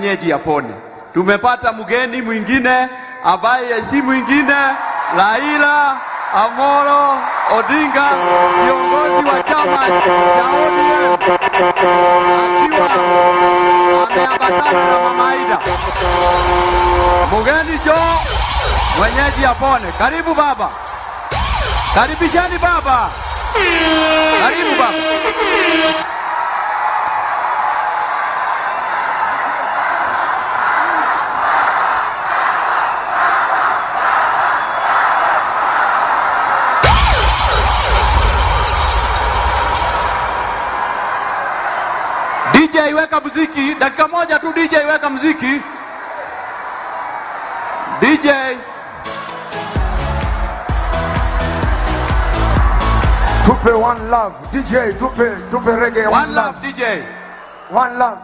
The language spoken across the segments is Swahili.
mwenyeji apone. Tumepata mgeni mwingine ambaye si mwingine Raila Amolo Odinga, kiongozi wa chama cha ODM akiwa ameambatana na Mama Aida. Mgeni jo mwenyeji apone. Karibu baba, karibishani baba, karibu baba. DJ weka muziki, dakika moja tu DJ weka muziki. DJ Tupe one love. DJ, tupe, tupe reggae one love DJ. One love.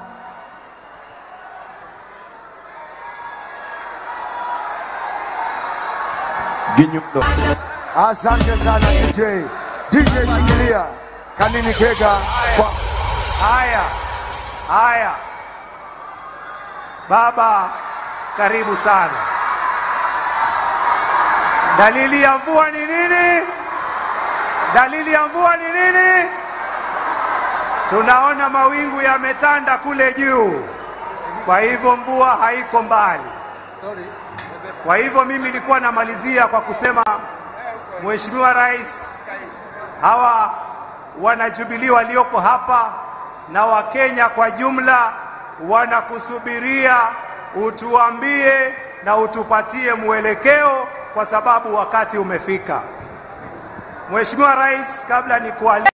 Ginyundo. Asante sana DJ. DJ shikilia. Kanini Kega kwa Haya, haya, baba, karibu sana. Dalili ya mvua ni nini? Dalili ya mvua ni nini? Tunaona mawingu yametanda kule juu, kwa hivyo mvua haiko mbali. Kwa hivyo mimi nilikuwa namalizia kwa kusema Mheshimiwa Rais, hawa wanajubilii walioko hapa na Wakenya kwa jumla wanakusubiria utuambie na utupatie mwelekeo, kwa sababu wakati umefika. Mheshimiwa Rais, kabla nikuali